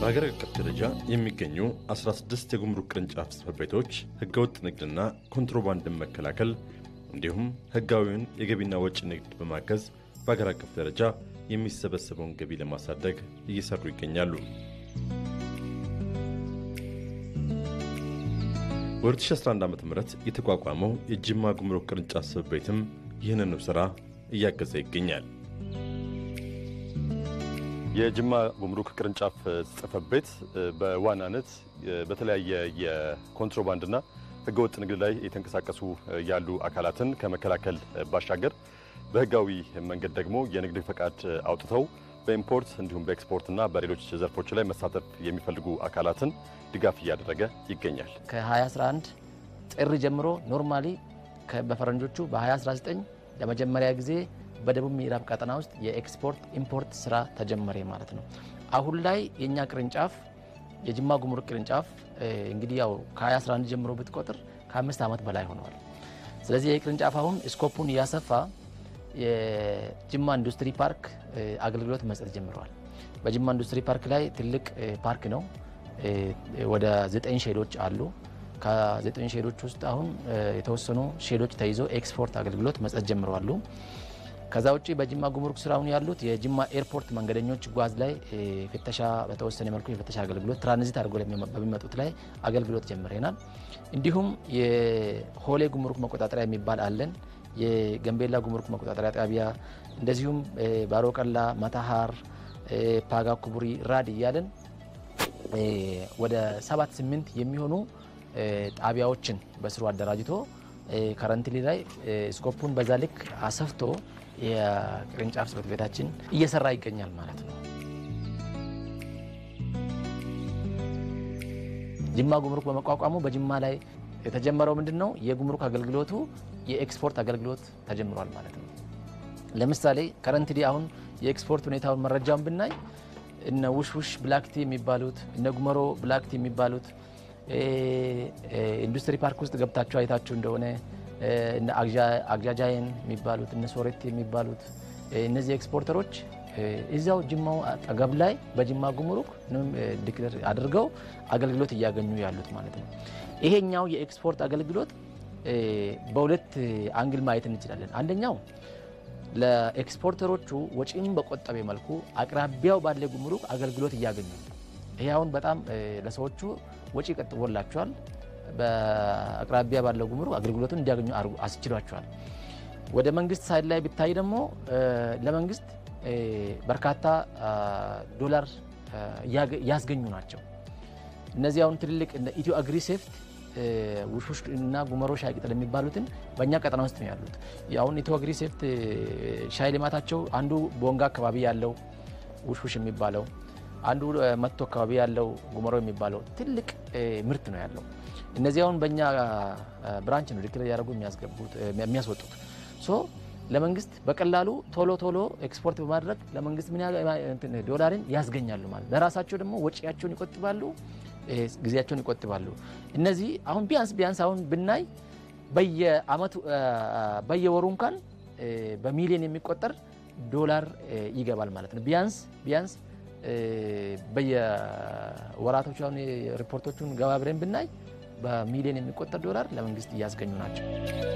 በሀገር አቀፍ ደረጃ የሚገኙ 16 የጉምሩክ ቅርንጫፍ ጽሕፈት ቤቶች ሕገወጥ ንግድና ኮንትሮባንድን መከላከል እንዲሁም ሕጋዊውን የገቢና ወጪ ንግድ በማገዝ በሀገር አቀፍ ደረጃ የሚሰበሰበውን ገቢ ለማሳደግ እየሰሩ ይገኛሉ። በ2011 ዓ ም የተቋቋመው የጅማ ጉምሩክ ቅርንጫፍ ጽሕፈት ቤትም ይህንኑ ሥራ እያገዘ ይገኛል። የጅማ ጉምሩክ ቅርንጫፍ ጽሕፈት ቤት በዋናነት በተለያየ የኮንትሮባንድና ሕገወጥ ንግድ ላይ የተንቀሳቀሱ ያሉ አካላትን ከመከላከል ባሻገር በሕጋዊ መንገድ ደግሞ የንግድ ፈቃድ አውጥተው በኢምፖርት እንዲሁም በኤክስፖርትና በሌሎች ዘርፎች ላይ መሳተፍ የሚፈልጉ አካላትን ድጋፍ እያደረገ ይገኛል። ከ2011 ጥር ጀምሮ ኖርማሊ በፈረንጆቹ በ2019 ለመጀመሪያ ጊዜ በደቡብ ምዕራብ ቀጠና ውስጥ የኤክስፖርት ኢምፖርት ስራ ተጀመረ ማለት ነው። አሁን ላይ የእኛ ቅርንጫፍ የጅማ ጉምሩክ ቅርንጫፍ እንግዲህ ያው ከ2011 ጀምሮ ብትቆጥር ከአምስት ዓመት በላይ ሆነዋል። ስለዚህ ይህ ቅርንጫፍ አሁን ስኮፑን እያሰፋ የጅማ ኢንዱስትሪ ፓርክ አገልግሎት መስጠት ጀምረዋል። በጅማ ኢንዱስትሪ ፓርክ ላይ ትልቅ ፓርክ ነው። ወደ ዘጠኝ ሼዶች አሉ። ከዘጠኝ ሼዶች ውስጥ አሁን የተወሰኑ ሼዶች ተይዞ ኤክስፖርት አገልግሎት መስጠት ጀምረዋሉ። ከዛ ውጭ በጅማ ጉምሩክ ስራውን ያሉት የጅማ ኤርፖርት መንገደኞች ጓዝ ላይ ፍተሻ በተወሰነ መልኩ የፍተሻ አገልግሎት ትራንዚት አድርጎ በሚመጡት ላይ አገልግሎት ጀምረናል። እንዲሁም የሆሌ ጉምሩክ መቆጣጠሪያ የሚባል አለን። የገንቤላ ጉምሩክ መቆጣጠሪያ ጣቢያ እንደዚሁም ባሮቀላ፣ መታሃር፣ ፓጋ ኩቡሪ፣ ራድ እያለን ወደ ሰባት ስምንት የሚሆኑ ጣቢያዎችን በስሩ አደራጅቶ ከረንትሊ ላይ ስኮፑን በዛ ልክ አሰፍቶ የቅርንጫፍ ጽሕፈት ቤታችን እየሰራ ይገኛል ማለት ነው። ጅማ ጉምሩክ በመቋቋሙ በጅማ ላይ የተጀመረው ምንድን ነው? የጉምሩክ አገልግሎቱ የኤክስፖርት አገልግሎት ተጀምሯል ማለት ነው። ለምሳሌ ከረንትሊ አሁን የኤክስፖርት ሁኔታውን መረጃውን ብናይ እነ ውሽውሽ ብላክቲ የሚባሉት እነ ጉመሮ ብላክቲ የሚባሉት ኢንዱስትሪ ፓርክ ውስጥ ገብታችሁ አይታችሁ እንደሆነ እነ አግዣጃይን የሚባሉት እነ ሶሬት የሚባሉት እነዚህ ኤክስፖርተሮች እዚያው ጅማው አጠገብ ላይ በጅማ ጉምሩክ ዲክለር አድርገው አገልግሎት እያገኙ ያሉት ማለት ነው። ይሄኛው የኤክስፖርት አገልግሎት በሁለት አንግል ማየት እንችላለን። አንደኛው ለኤክስፖርተሮቹ ወጪም በቆጠበ መልኩ አቅራቢያው ባለ ጉምሩክ አገልግሎት እያገኙ ይሄ አሁን በጣም ለሰዎቹ ወጪ ቀጥቦላቸዋል። በአቅራቢያ ባለው ጉምሩክ አገልግሎቱን እንዲያገኙ አስችሏቸዋል። ወደ መንግስት ሳይድ ላይ ብታይ ደግሞ ለመንግስት በርካታ ዶላር ያስገኙ ናቸው። እነዚህ አሁን ትልልቅ ኢትዮ አግሪ ሴፍት ውሽውሽ እና ጉመሮ ሻይ ቅጠል የሚባሉትን በእኛ ቀጠና ውስጥ ነው ያሉት። አሁን ኢትዮ አግሪ ሴፍት ሻይ ልማታቸው አንዱ ቦንጋ አካባቢ ያለው ውሽውሽ የሚባለው አንዱ መቶ አካባቢ ያለው ጉመሮ የሚባለው ትልቅ ምርት ነው ያለው። እነዚህ አሁን በእኛ ብራንች ነው ዲክለር ያደረጉ የሚያስወጡት። ሶ ለመንግስት በቀላሉ ቶሎ ቶሎ ኤክስፖርት በማድረግ ለመንግስት ምን ዶላርን ያስገኛሉ ማለት ለራሳቸው ደግሞ ወጪያቸውን ይቆጥባሉ፣ ጊዜያቸውን ይቆጥባሉ። እነዚህ አሁን ቢያንስ ቢያንስ አሁን ብናይ በየአመቱ በየወሩ እንኳን በሚሊዮን የሚቆጠር ዶላር ይገባል ማለት ነው። ቢያንስ ቢያንስ በየወራቶቹ አሁን ሪፖርቶቹን ገባ ብለን ብናይ በሚሊዮን የሚቆጠር ዶላር ለመንግስት እያስገኙ ናቸው።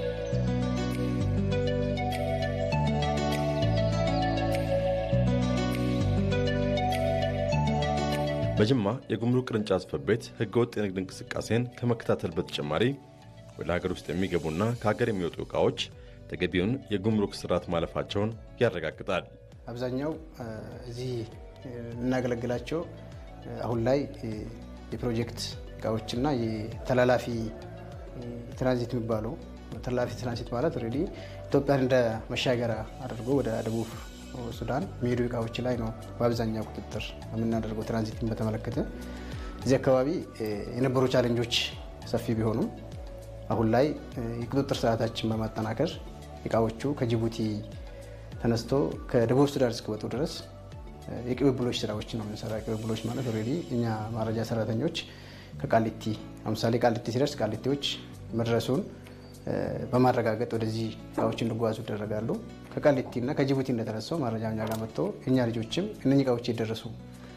በጅማ የጉምሩክ ቅርንጫፍ ጽሕፈት ቤት ሕገወጥ የንግድ እንቅስቃሴን ከመከታተል በተጨማሪ ወደ ሀገር ውስጥ የሚገቡና ከሀገር የሚወጡ ዕቃዎች ተገቢውን የጉምሩክ ስርዓት ማለፋቸውን ያረጋግጣል። አብዛኛው እዚህ የምናገለግላቸው አሁን ላይ የፕሮጀክት እቃዎችና የተላላፊ ትራንዚት የሚባለው ተላላፊ ትራንዚት ማለት ኦልሬዲ ኢትዮጵያን እንደ መሻገሪያ አድርጎ ወደ ደቡብ ሱዳን የሚሄዱ እቃዎች ላይ ነው በአብዛኛው ቁጥጥር የምናደርገው። ትራንዚትን በተመለከተ እዚህ አካባቢ የነበሩ ቻሌንጆች ሰፊ ቢሆኑም አሁን ላይ የቁጥጥር ስርዓታችን በማጠናከር እቃዎቹ ከጅቡቲ ተነስቶ ከደቡብ ሱዳን እስኪወጡ ድረስ የቅብብሎች ስራዎች ነው የምንሰራ። ቅብብሎች ማለት ኦልሬዲ እኛ ማረጃ ሰራተኞች ከቃሊቲ ለምሳሌ ቃሊቲ ሲደርስ ቃሊቲዎች መድረሱን በማረጋገጥ ወደዚህ እቃዎች እንዲጓዙ ይደረጋሉ። ከቃሊቲ እና ከጅቡቲ እንደተነሳው ማረጃ እኛ ጋር መጥቶ እኛ ልጆችም እነኚህ እቃዎች የደረሱ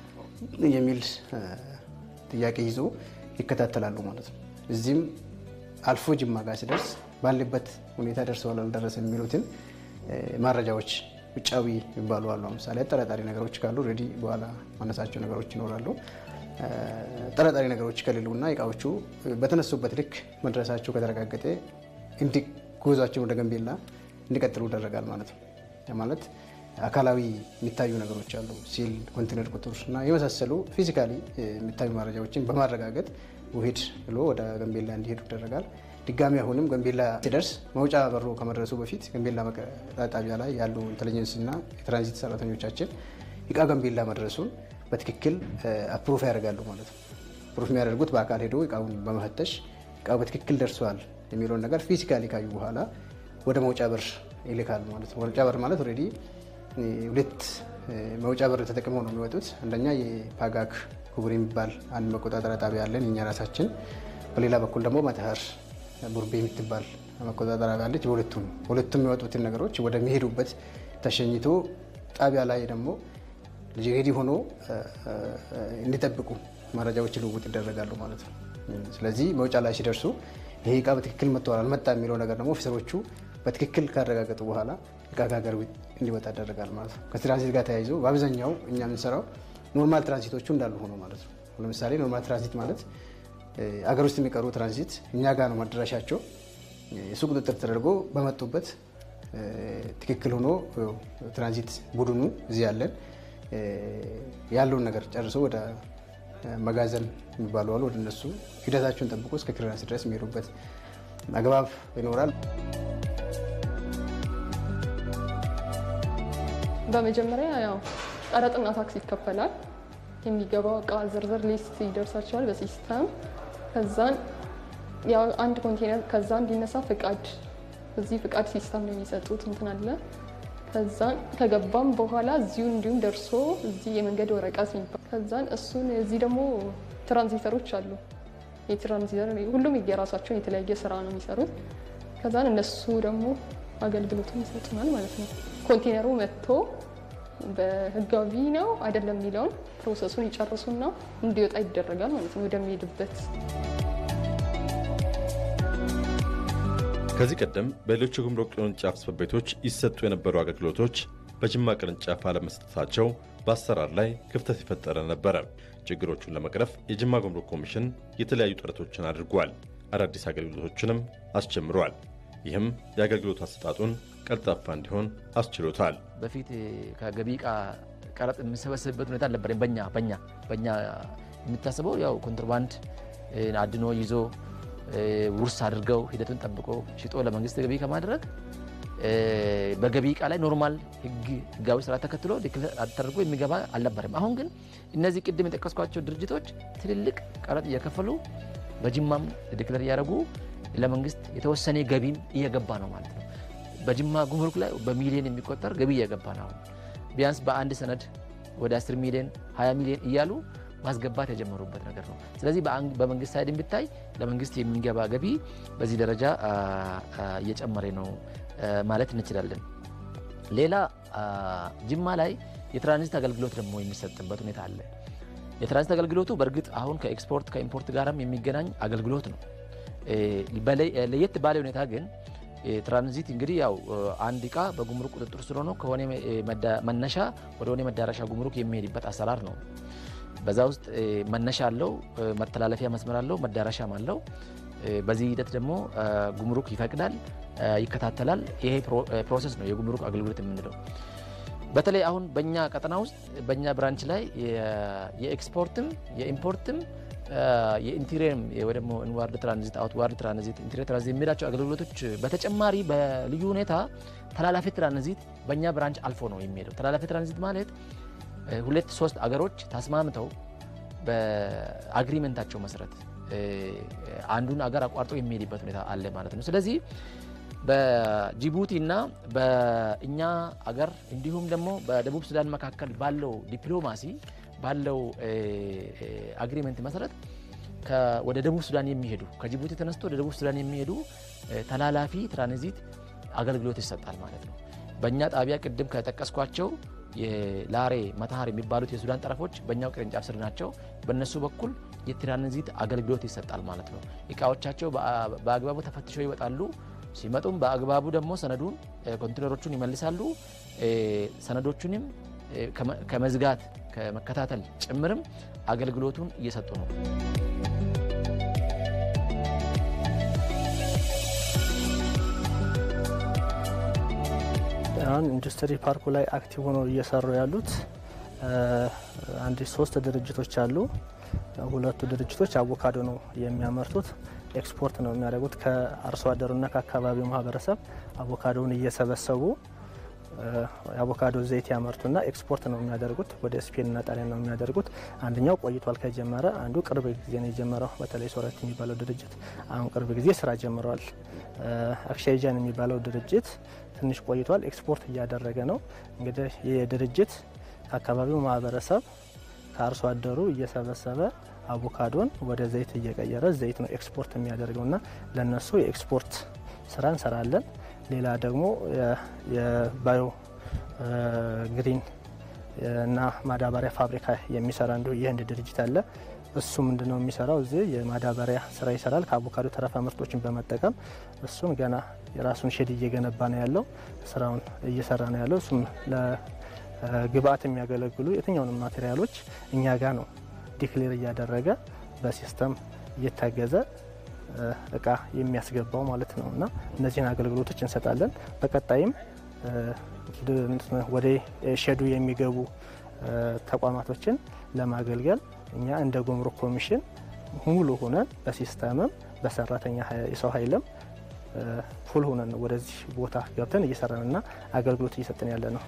የሚል ጥያቄ ይዞ ይከታተላሉ ማለት ነው። እዚህም አልፎ ጅማ ጋር ሲደርስ ባለበት ሁኔታ ደርሰዋል አልደረሰ የሚሉትን መረጃዎች ውጫዊ የሚባሉ አሉ። ለምሳሌ አጠራጣሪ ነገሮች ካሉ ሬዲ በኋላ ማነሳቸው ነገሮች ይኖራሉ። ጠራጣሪ ነገሮች ከሌሉና እቃዎቹ በተነሱበት ልክ መድረሳቸው ከተረጋገጠ ጉዟቸውን ወደ ገንቤላ እንዲቀጥሉ ይደረጋል ማለት ነው። ማለት አካላዊ የሚታዩ ነገሮች አሉ፣ ሲል ኮንቴነር ቁጥር እና የመሳሰሉ ፊዚካሊ የሚታዩ መረጃዎችን በማረጋገጥ ውሂድ ብሎ ወደ ገንቤላ እንዲሄዱ ይደረጋል። ድጋሚ አሁንም ገንቤላ ሲደርስ መውጫ በሮ ከመድረሱ በፊት ገንቤላ ጣቢያ ላይ ያሉ ኢንቴሊጀንስ እና የትራንዚት ሰራተኞቻችን እቃ ገንቤላ መድረሱን በትክክል አፕሩፍ ያደርጋሉ ማለት ነው። ፕሩፍ የሚያደርጉት በአካል ሄዶ እቃውን በመፈተሽ እቃው በትክክል ደርሷል የሚለውን ነገር ፊዚካሊ ካዩ በኋላ ወደ መውጫ በር ይልካል ማለት ነው። መውጫ በር ማለት ኦልሬዲ ሁለት መውጫ በር ተጠቅመው ነው የሚወጡት። አንደኛ የፓጋክ ክቡር የሚባል አንድ መቆጣጠሪያ ጣቢያ አለን እኛ ራሳችን። በሌላ በኩል ደግሞ መተሃር ቡርቤ የምትባል መቆጣጠሪያ አለች። በሁለቱም ሁለቱም የሚወጡትን ነገሮች ወደሚሄዱበት ተሸኝቶ ጣቢያ ላይ ደግሞ ሬዲ ሆኖ እንዲጠብቁ መረጃዎች ልውውጥ ይደረጋሉ ማለት ነው። ስለዚህ መውጫ ላይ ሲደርሱ ይሄ እቃ በትክክል መጥተዋል አልመጣ የሚለው ነገር ደግሞ ኦፊሰሮቹ በትክክል ካረጋገጡ በኋላ እቃ ከሀገር እንዲወጣ ይደረጋል ማለት ነው። ከትራንዚት ጋር ተያይዞ በአብዛኛው እኛ የምንሰራው ኖርማል ትራንዚቶቹ እንዳሉ ሆኖ ማለት ነው። ለምሳሌ ኖርማል ትራንዚት ማለት አገር ውስጥ የሚቀሩ ትራንዚት እኛ ጋር ነው መድረሻቸው። እሱ ቁጥጥር ተደርጎ በመጡበት ትክክል ሆኖ ትራንዚት ቡድኑ እዚህ ያለን ያለውን ነገር ጨርሶ ወደ መጋዘን የሚባሉ አሉ። ወደ እነሱ ሂደታቸውን ጠብቆ እስከ ክሊራንስ ድረስ የሚሄዱበት አግባብ ይኖራል። በመጀመሪያ ያው ቀረጥና ታክስ ይከፈላል። የሚገባው እቃ ዝርዝር ሊስት ይደርሳቸዋል በሲስተም ከዛን ያው አንድ ኮንቴነር ከዛ እንዲነሳ ፍቃድ እዚህ ፍቃድ ሲስተም ነው የሚሰጡት እንትን አለ። ከዛን ከገባም በኋላ እዚሁ እንዲሁም ደርሶ እዚህ የመንገድ ወረቀት የሚባል ከዛን እሱን እዚህ ደግሞ ትራንዚተሮች አሉ። የትራንዚተር ሁሉም የራሳቸውን የተለያየ ስራ ነው የሚሰሩት። ከዛን እነሱ ደግሞ አገልግሎቱን ይሰጡናል ማለት ነው። ኮንቴነሩ መጥቶ በህጋዊ ነው አይደለም የሚለውን ፕሮሰሱን ይጨርሱና እንዲወጣ ይደረጋል ማለት ነው ወደሚሄድበት ከዚህ ቀደም በሌሎች የጉምሩክ ቅርንጫፍ ጽሕፈት ቤቶች ይሰጡ የነበሩ አገልግሎቶች በጅማ ቅርንጫፍ አለመስጠታቸው በአሰራር ላይ ክፍተት የፈጠረ ነበረ። ችግሮቹን ለመቅረፍ የጅማ ጉምሩክ ኮሚሽን የተለያዩ ጥረቶችን አድርጓል። አዳዲስ አገልግሎቶችንም አስጀምሯል። ይህም የአገልግሎት አሰጣጡን ቀልጣፋ እንዲሆን አስችሎታል። በፊት ከገቢ ዕቃ ቀረጥ የምንሰበስብበት ሁኔታ አልነበረም። በኛ በኛ በኛ የሚታሰበው ያው ኮንትሮባንድ አድኖ ይዞ ውርስ አድርገው ሂደቱን ጠብቆ ሽጦ ለመንግስት ገቢ ከማድረግ በገቢ ዕቃ ላይ ኖርማል ህግ ህጋዊ ስራ ተከትሎ ዲክለር ተደርጎ የሚገባ አልነበረም። አሁን ግን እነዚህ ቅድም የጠቀስኳቸው ድርጅቶች ትልልቅ ቀረጥ እየከፈሉ በጅማም ዲክለር እያደረጉ ለመንግስት የተወሰነ ገቢም እየገባ ነው ማለት ነው። በጅማ ጉምሩክ ላይ በሚሊዮን የሚቆጠር ገቢ እየገባ ነው። አሁን ቢያንስ በአንድ ሰነድ ወደ 10 ሚሊዮን 20 ሚሊዮን እያሉ ማስገባት የጀመሩበት ነገር ነው። ስለዚህ በመንግስት ሳይድ ብታይ ለመንግስት የሚገባ ገቢ በዚህ ደረጃ እየጨመረ ነው ማለት እንችላለን። ሌላ ጅማ ላይ የትራንዚት አገልግሎት ደግሞ የሚሰጥበት ሁኔታ አለ። የትራንዚት አገልግሎቱ በእርግጥ አሁን ከኤክስፖርት ከኢምፖርት ጋርም የሚገናኝ አገልግሎት ነው። ለየት ባለ ሁኔታ ግን ትራንዚት እንግዲህ ያው አንድ እቃ በጉምሩክ ቁጥጥር ስር ሆኖ ከሆነ መነሻ ወደ ሆነ መዳረሻ ጉምሩክ የሚሄድበት አሰራር ነው። በዛ ውስጥ መነሻ አለው፣ መተላለፊያ መስመር አለው፣ መዳረሻም አለው። በዚህ ሂደት ደግሞ ጉምሩክ ይፈቅዳል፣ ይከታተላል። ይሄ ፕሮሰስ ነው የጉምሩክ አገልግሎት የምንለው። በተለይ አሁን በእኛ ቀጠና ውስጥ በእኛ ብራንች ላይ የኤክስፖርትም የኢምፖርትም የኢንቴሪየርም ወይ ደግሞ ኢንዋርድ ትራንዚት አውትዋርድ ትራንዚት ኢንቴሪየር ትራንዚት የሚላቸው አገልግሎቶች በተጨማሪ በልዩ ሁኔታ ተላላፊ ትራንዚት በእኛ ብራንች አልፎ ነው የሚሄደው። ተላላፊ ትራንዚት ማለት ሁለት ሶስት አገሮች ተስማምተው በአግሪመንታቸው መሰረት አንዱን አገር አቋርጦ የሚሄድበት ሁኔታ አለ ማለት ነው። ስለዚህ በጅቡቲ እና በእኛ አገር እንዲሁም ደግሞ በደቡብ ሱዳን መካከል ባለው ዲፕሎማሲ ባለው አግሪመንት መሰረት ወደ ደቡብ ሱዳን የሚሄዱ ከጅቡቲ ተነስቶ ወደ ደቡብ ሱዳን የሚሄዱ ተላላፊ ትራንዚት አገልግሎት ይሰጣል ማለት ነው። በእኛ ጣቢያ ቅድም ከጠቀስኳቸው የላሬ መተሃር የሚባሉት የሱዳን ጠረፎች በእኛው ቅርንጫፍ ስር ናቸው። በእነሱ በኩል የትራንዚት አገልግሎት ይሰጣል ማለት ነው። እቃዎቻቸው በአግባቡ ተፈትሸው ይወጣሉ። ሲመጡም በአግባቡ ደግሞ ሰነዱን ኮንቴነሮቹን ይመልሳሉ። ሰነዶቹንም ከመዝጋት ከመከታተል ጭምርም አገልግሎቱን እየሰጡ ነው። አሁን ኢንዱስትሪ ፓርኩ ላይ አክቲቭ ሆነው እየሰሩ ያሉት አንድ ሶስት ድርጅቶች አሉ። ሁለቱ ድርጅቶች አቮካዶ ነው የሚያመርቱት፣ ኤክስፖርት ነው የሚያደርጉት። ከአርሶ አደሩና ከአካባቢው ማህበረሰብ አቮካዶውን እየሰበሰቡ የአቮካዶ ዘይት ያመርቱና ኤክስፖርት ነው የሚያደርጉት። ወደ ስፔንና ጣሊያን ነው የሚያደርጉት። አንደኛው ቆይቷል ከጀመረ፣ አንዱ ቅርብ ጊዜ ነው የጀመረው። በተለይ ሶረት የሚባለው ድርጅት አሁን ቅርብ ጊዜ ስራ ጀምረዋል። አክሻይጃን የሚባለው ድርጅት ትንሽ ቆይቷል፣ ኤክስፖርት እያደረገ ነው። እንግዲህ ይህ ድርጅት ከአካባቢው ማህበረሰብ ከአርሶ አደሩ እየሰበሰበ አቮካዶን ወደ ዘይት እየቀየረ ዘይት ነው ኤክስፖርት የሚያደርገው እና ለነሱ የኤክስፖርት ስራ እንሰራለን። ሌላ ደግሞ የባዮ ግሪን እና ማዳበሪያ ፋብሪካ የሚሰራ እንዲሁ የህንድ ድርጅት አለ። እሱ ምንድን ነው የሚሰራው? እዚህ የማዳበሪያ ስራ ይሰራል ከአቮካዶ ተረፈ ምርቶችን በመጠቀም እሱም ገና የራሱን ሼድ እየገነባ ነው ያለው። ስራውን እየሰራ ነው ያለው። እሱም ለግብአት የሚያገለግሉ የትኛውንም ማቴሪያሎች እኛ ጋር ነው ዲክሌር እያደረገ በሲስተም እየታገዘ እቃ የሚያስገባው ማለት ነው። እና እነዚህን አገልግሎቶች እንሰጣለን። በቀጣይም ወደ ሼዱ የሚገቡ ተቋማቶችን ለማገልገል እኛ እንደ ጉምሩክ ኮሚሽን ሙሉ ሆነን በሲስተምም በሰራተኛ የሰው ኃይልም ፉል ሆነን ወደዚህ ቦታ ገብተን እየሰራንና አገልግሎት እየሰጠን ያለ ነው።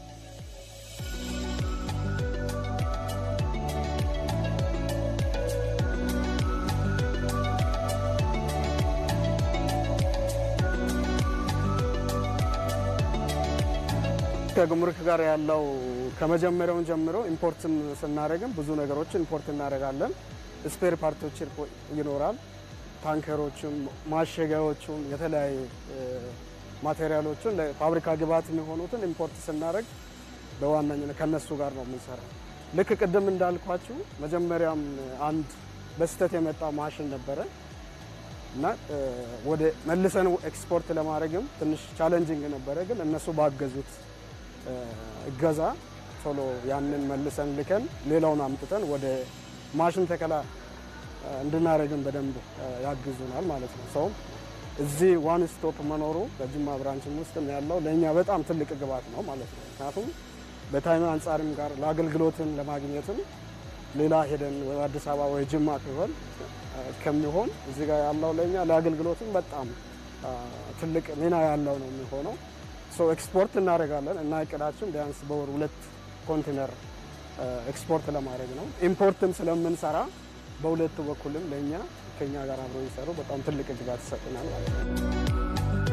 ከጉምሩክ ጋር ያለው ከመጀመሪያውን ጀምሮ ኢምፖርትን ስናደርግም ብዙ ነገሮችን ኢምፖርት እናደርጋለን። ስፔር ፓርቶች ይኖራል። ታንከሮችም፣ ማሸጊያዎቹም የተለያዩ ማቴሪያሎችን ለፋብሪካ ግብዓት የሚሆኑትን ኢምፖርት ስናደርግ በዋነኝነት ከነሱ ጋር ነው የምንሰራው። ልክ ቅድም እንዳልኳችሁ መጀመሪያም አንድ በስህተት የመጣ ማሽን ነበረ እና ወደ መልሰን ኤክስፖርት ለማድረግም ትንሽ ቻለንጂንግ ነበረ። ግን እነሱ ባገዙት እገዛ ቶሎ ያንን መልሰን ልከን ሌላውን አምጥተን ወደ ማሽን ተከላ እንድናደርግም በደንብ ያግዙናል ማለት ነው። ሰውም እዚህ ዋን ስቶፕ መኖሩ በጅማ ብራንችም ውስጥም ያለው ለእኛ በጣም ትልቅ ግብዓት ነው ማለት ነው። ምክንያቱም በታይም አንጻርም ጋር ለአገልግሎትም ለማግኘትም ሌላ ሄደን አዲስ አበባ ወይ ጅማ ሲሆን ከሚሆን እዚህ ጋር ያለው ለእኛ ለአገልግሎትም በጣም ትልቅ ሚና ያለው ነው የሚሆነው። ሶ ኤክስፖርት እናደርጋለን እና እቅዳችን ቢያንስ በወር ሁለት ኮንቴነር ኤክስፖርት ለማድረግ ነው። ኢምፖርትም ስለምንሰራ በሁለቱ በኩልም ለእኛ ከኛ ጋር አብረው የሚሰሩ በጣም ትልቅ ድጋፍ ይሰጡናል ማለት ነው።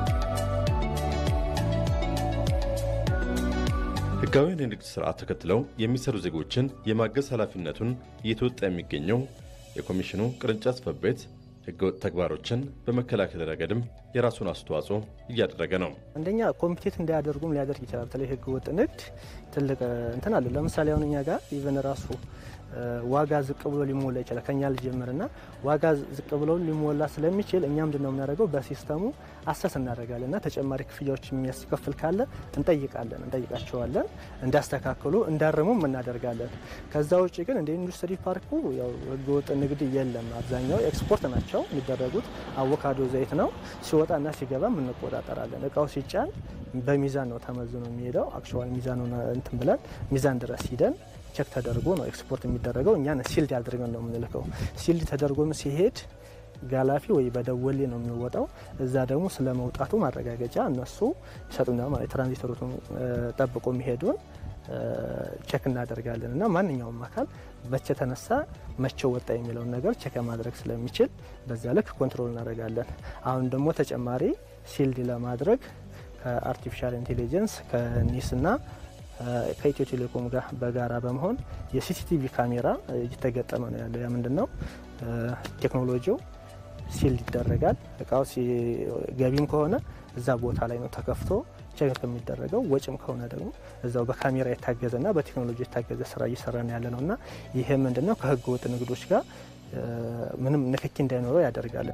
ህጋዊውን የንግድ ስርዓት ተከትለው የሚሰሩ ዜጎችን የማገዝ ኃላፊነቱን እየተወጣ የሚገኘው የኮሚሽኑ ቅርንጫፍ ጽሕፈት ቤት ህገወጥ ተግባሮችን በመከላከል ረገድም የራሱን አስተዋጽኦ እያደረገ ነው። አንደኛ ኮምፒቴት እንዳያደርጉም ሊያደርግ ይችላል። በተለይ ህገ ወጥ ንግድ ትልቅ እንትን አለ። ለምሳሌ አሁን እኛ ጋር ኢቨን ራሱ ዋጋ ዝቅ ብሎ ሊሞላ ይችላል። ከኛ ልጀምርና ዋጋ ዝቅ ብሎ ሊሞላ ስለሚችል እኛ ምንድን ነው የምናደርገው? በሲስተሙ አሰስ እናደርጋለን እና ተጨማሪ ክፍያዎች የሚያስከፍል ካለ እንጠይቃለን፣ እንጠይቃቸዋለን እንዲያስተካክሉ እንዳርሙም እናደርጋለን። ከዛ ውጭ ግን እንደ ኢንዱስትሪ ፓርኩ ያው ህገወጥ ንግድ የለም። አብዛኛው ኤክስፖርት ናቸው የሚደረጉት። አቮካዶ ዘይት ነው ሲወጣና ሲገባ እንቆጣጠራለን። እቃው ሲጫን በሚዛን ነው ተመዝኖ የሚሄደው። አክቹዋሊ ሚዛኑ እንትን ብለን ሚዛን ድረስ ሂደን ቸክ ተደርጎ ነው ኤክስፖርት የሚደረገው። እኛን ሲልድ አድርገን ነው የምንልከው። ሲልድ ተደርጎም ሲሄድ ጋላፊ ወይ በደወሌ ነው የሚወጣው። እዛ ደግሞ ስለ መውጣቱ ማረጋገጫ እነሱ ይሰጡናል ማለት ትራንዚተሩ ጠብቆ የሚሄዱን ቸክ እናደርጋለን እና ማንኛውም አካል መቼ ተነሳ መቼ ወጣ የሚለውን ነገር ቸክ ማድረግ ስለሚችል በዛ ልክ ኮንትሮል እናደርጋለን። አሁን ደግሞ ተጨማሪ ሲልድ ለማድረግ ከአርቲፊሻል ኢንቴሊጀንስ ከኒስና ከኢትዮ ቴሌኮም ጋር በጋራ በመሆን የሲሲቲቪ ካሜራ እየተገጠመ ነው ያለው። ያ ምንድን ነው ቴክኖሎጂው ሲልድ ይደረጋል። እቃው ገቢም ከሆነ እዛ ቦታ ላይ ነው ተከፍቶ ቼክ ከሚደረገው ወጪም ከሆነ ደግሞ እዛው በካሜራ የታገዘና በቴክኖሎጂ የታገዘ ስራ እየሰራን ያለ ነው እና ይሄ ምንድነው ከህገ ወጥ ንግዶች ጋር ምንም ንክኪ እንዳይኖረው ያደርጋል።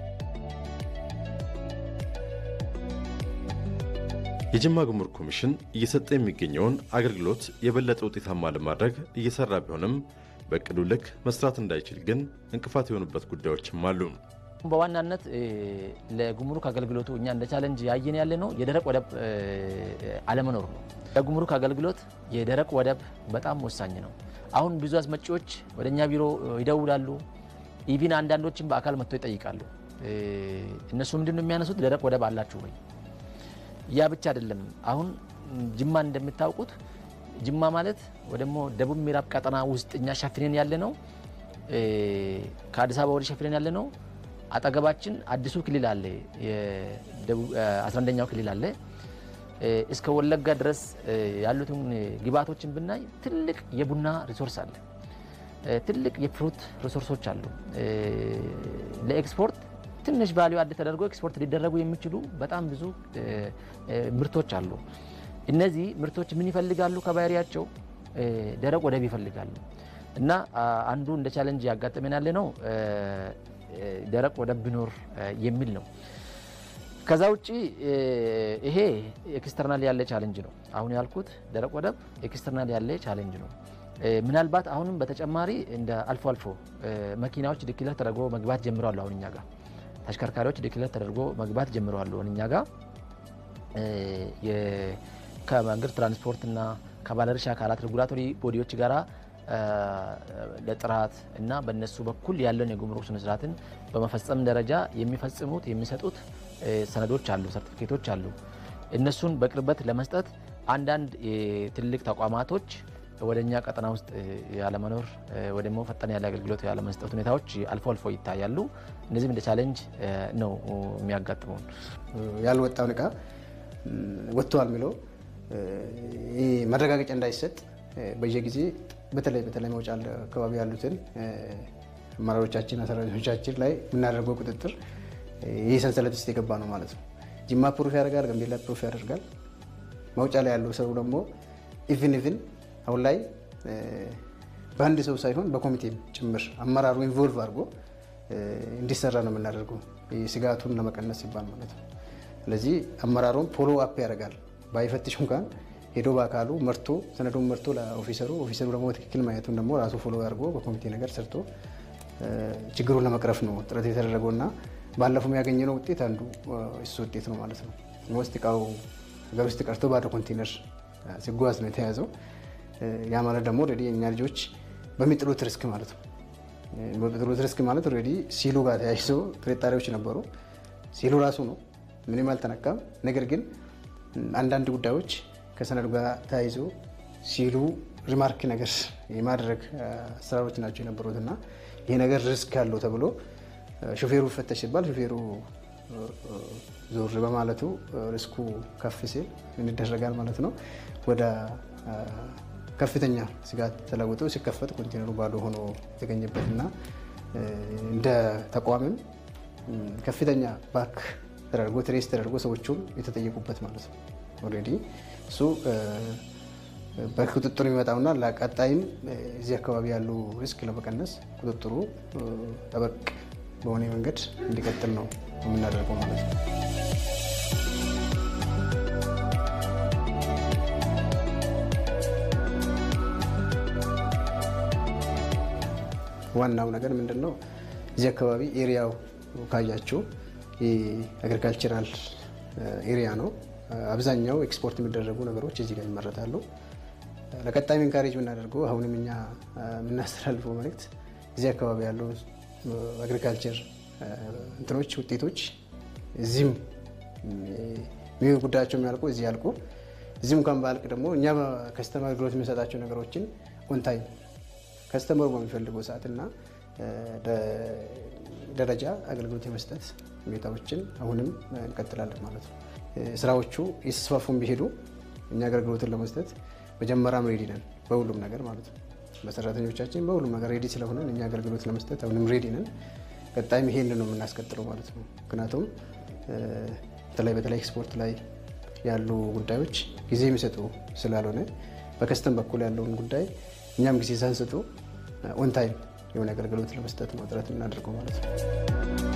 የጅማ ጉምሩክ ኮሚሽን እየሰጠ የሚገኘውን አገልግሎት የበለጠ ውጤታማ ለማድረግ እየሰራ ቢሆንም በእቅዱ ልክ መስራት እንዳይችል ግን እንቅፋት የሆኑበት ጉዳዮችም አሉ። በዋናነት ለጉምሩክ አገልግሎቱ እኛ እንደ ቻለንጅ ያየን ያለ ነው የደረቅ ወደብ አለመኖር ነው። ለጉምሩክ አገልግሎት የደረቅ ወደብ በጣም ወሳኝ ነው። አሁን ብዙ አስመጪዎች ወደ እኛ ቢሮ ይደውላሉ። ኢቪን አንዳንዶችን በአካል መጥቶ ይጠይቃሉ። እነሱ ምንድን ነው የሚያነሱት? ደረቅ ወደብ አላችሁ ወይ? ያ ብቻ አይደለም። አሁን ጅማን እንደምታውቁት ጅማ ማለት ወይ ደግሞ ደቡብ ምዕራብ ቀጠና ውስጥ እኛ ሸፍነን ያለ ነው። ከአዲስ አበባ ወደ ሸፍነን ያለ ነው። አጠገባችን አዲሱ ክልል አለ፣ 11ኛው ክልል አለ። እስከ ወለጋ ድረስ ያሉትን ግብዓቶችን ብናይ ትልቅ የቡና ሪሶርስ አለ፣ ትልቅ የፍሩት ሪሶርሶች አሉ። ለኤክስፖርት ትንሽ ቫሊዩ አድ ተደርጎ ኤክስፖርት ሊደረጉ የሚችሉ በጣም ብዙ ምርቶች አሉ። እነዚህ ምርቶች ምን ይፈልጋሉ? ከባህሪያቸው ደረቅ ወደብ ይፈልጋሉ። እና አንዱ እንደ ቻለንጅ ያጋጠመን ያለ ነው ደረቅ ወደብ ቢኖር የሚል ነው። ከዛ ውጭ ይሄ ኤክስተርናል ያለ ቻለንጅ ነው። አሁን ያልኩት ደረቅ ወደብ ኤክስተርናል ያለ ቻለንጅ ነው። ምናልባት አሁንም በተጨማሪ እንደ አልፎ አልፎ መኪናዎች ዲክለር ተደርጎ መግባት ጀምረዋል። አሁን እኛ ጋር ተሽከርካሪዎች ዲክለር ተደርጎ መግባት ጀምረዋል። አሁን እኛ ጋር ከመንገድ ትራንስፖርትና ከባለድርሻ አካላት ሬጉላቶሪ ቦዲዎች ጋራ ለጥራት እና በእነሱ በኩል ያለውን የጉምሩክ ስነስርዓትን በመፈጸም ደረጃ የሚፈጽሙት የሚሰጡት ሰነዶች አሉ፣ ሰርቲፊኬቶች አሉ። እነሱን በቅርበት ለመስጠት አንዳንድ ትልቅ ተቋማቶች ወደ እኛ ቀጠና ውስጥ ያለመኖር ወይ ደግሞ ፈጠን ያለ አገልግሎት ያለመስጠት ሁኔታዎች አልፎ አልፎ ይታያሉ። እነዚህም እንደ ቻሌንጅ ነው የሚያጋጥመውን። ያልወጣውን እቃ ወጥተዋል የሚለው መረጋገጫ እንዳይሰጥ በየጊዜ በተለይ በተለይ መውጫ አካባቢ ያሉትን አመራሮቻችን ሰራተኞቻችን ላይ የምናደርገው ቁጥጥር ይህ ሰንሰለት ውስጥ የገባ ነው ማለት ነው። ጅማ ፕሩፍ ያደርጋል፣ ጋምቤላ ፕሩፍ ያደርጋል። መውጫ ላይ ያለው ሰው ደግሞ ኢቭን ኢቭን አሁን ላይ በአንድ ሰው ሳይሆን በኮሚቴም ጭምር አመራሩ ኢንቮልቭ አድርጎ እንዲሰራ ነው የምናደርገው ስጋቱን ለመቀነስ ሲባል ማለት ነው። ስለዚህ አመራሩም ፎሎ አፕ ያደርጋል። ባይፈትሽ እንኳን ሄዶ በአካሉ መርቶ ሰነዱን መርቶ ለኦፊሰሩ ኦፊሰሩ ደግሞ ትክክል ማየቱን ደግሞ ራሱ ፎሎ አድርጎ በኮሚቴ ነገር ሰርቶ ችግሩን ለመቅረፍ ነው ጥረት የተደረገው እና ባለፈው ያገኘነው ውጤት አንዱ እሱ ውጤት ነው ማለት ነው። ውስጥ እቃው ሀገር ውስጥ ቀርቶ ባዶ ኮንቴነር ሲጓዝ ነው የተያዘው። ያ ማለት ደግሞ ኦልሬዲ የእኛ ልጆች በሚጥሉት ሪስክ ማለት ነው። በሚጥሉት ሪስክ ማለት ኦልሬዲ ሲሉ ጋር ተያይዞ ጥርጣሬዎች ነበሩ። ሲሉ ራሱ ነው ምንም አልተነካም። ነገር ግን አንዳንድ ጉዳዮች ከሰነዱ ጋር ተያይዞ ሲሉ ሪማርክ ነገር የማድረግ አሰራሮች ናቸው የነበሩት እና ይህ ነገር ሪስክ ያለው ተብሎ ሾፌሩ ይፈተሽ ሲባል ሾፌሩ ዞር በማለቱ ሪስኩ ከፍ ሲል ይደረጋል ማለት ነው። ወደ ከፍተኛ ስጋት ተለውጦ ሲከፈት ኮንቴነሩ ባዶ ሆኖ የተገኘበትና እንደ ተቋምም ከፍተኛ ባክ ተደርጎ ትሬስ ተደርጎ ሰዎቹም የተጠየቁበት ማለት ነው። ኦልሬዲ እሱ በቁጥጥሩ የሚመጣውና ለቀጣይም እዚህ አካባቢ ያሉ ሪስክ ለመቀነስ ቁጥጥሩ ጠበቅ በሆነ መንገድ እንዲቀጥል ነው የምናደርገው ማለት ነው። ዋናው ነገር ምንድን ነው? እዚህ አካባቢ ኤሪያው ካያችሁ የአግሪካልቸራል ኤሪያ ነው። አብዛኛው ኤክስፖርት የሚደረጉ ነገሮች እዚህ ጋር ይመረታሉ። ለቀጣይ ኢንካሬጅ የምናደርገው አሁንም እኛ የምናስተላልፈው መልእክት እዚህ አካባቢ ያለው አግሪካልቸር እንትኖች ውጤቶች እዚህም ጉዳያቸው የሚያልቁ እዚህ ያልቁ። እዚህም እንኳን ባልቅ ደግሞ እኛ ከስተመር አገልግሎት የሚሰጣቸው ነገሮችን ኦንታይም ከስተመሩ በሚፈልገው ሰዓትና ደረጃ አገልግሎት የመስጠት ሁኔታዎችን አሁንም እንቀጥላለን ማለት ነው። ስራዎቹ የተስፋፉን ቢሄዱ እኛ አገልግሎትን ለመስጠት መጀመሪያም ሬዲ ነን፣ በሁሉም ነገር ማለት ነው። በሰራተኞቻችን በሁሉም ነገር ሬዲ ስለሆነን እኛ አገልግሎት ለመስጠት አሁንም ሬዲ ነን። ቀጣይም ይሄን ነው የምናስቀጥለው ማለት ነው። ምክንያቱም በተለይ በተለይ ኤክስፖርት ላይ ያሉ ጉዳዮች ጊዜ የሚሰጡ ስላልሆነ በከስተም በኩል ያለውን ጉዳይ እኛም ጊዜ ሳንሰጡ ኦንታይም የሆነ አገልግሎት ለመስጠት ነው ጥረት የምናደርገው ማለት ነው።